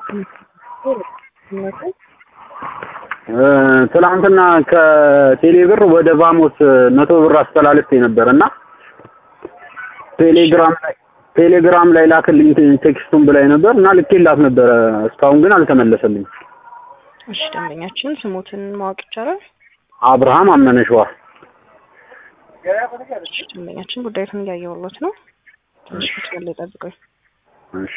ትላንትና ከቴሌ ብር ወደ ቫሞስ መቶ ብር አስተላልፌ ነበር እና ቴሌግራም ላይ ቴሌግራም ላይ ላክልኝ ቴክስቱን ብላኝ ነበር እና ልኬላት ነበረ። እስካሁን ግን አልተመለሰልኝ። እሺ ደንበኛችን ስሞትን ማወቅ ይቻላል? አብርሃም አመነሸዋ። እሺ ደንበኛችን ጉዳዩን እያየሁሎት ነው። ትንሽ ብትገል ጠብቀኝ። እሺ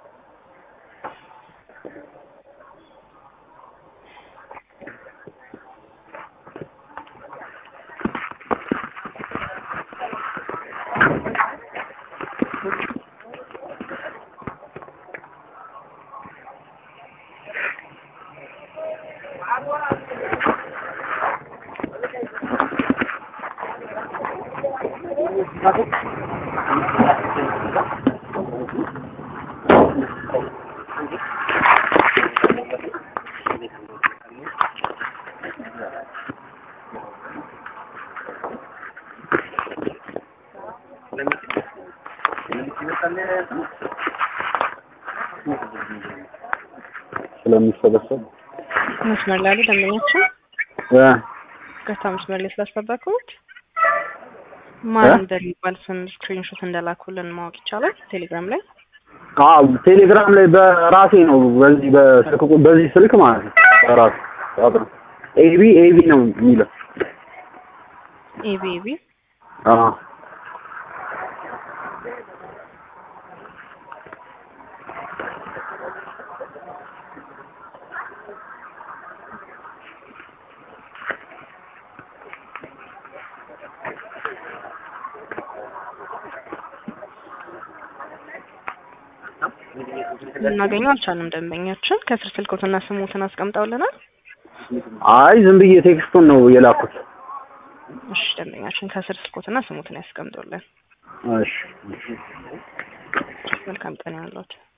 ስለሚሰበሰብ መስመር ላይ ያሉ ደንበኛችን እ ገታ መስመር ላይ ስላስጠበቁት ማን እ? እንደሚባል ስም ስክሪንሾት እንደላኩልን ማወቅ ይቻላል? ቴሌግራም ላይ አዎ ቴሌግራም ላይ በራሴ ነው በዚህ በስልክ ቁ- በዚህ ስልክ ማለት ነው በራሴ አብረን ኤቢ ኤቢ ነው የሚለው ኤቢ ኤቢ አዎ ልናገኘው አልቻልንም። ደንበኛችን ከስር ስልኮትና ስሙትን አስቀምጠውልናል። አይ ዝም ብዬ ቴክስቱን ነው የላኩት እሺ ደንበኛችን ከስር ስልኮትና ስሙትን ያስቀምጡልን። እሺ እሺ መልካም ቀን ይሁንልዎት።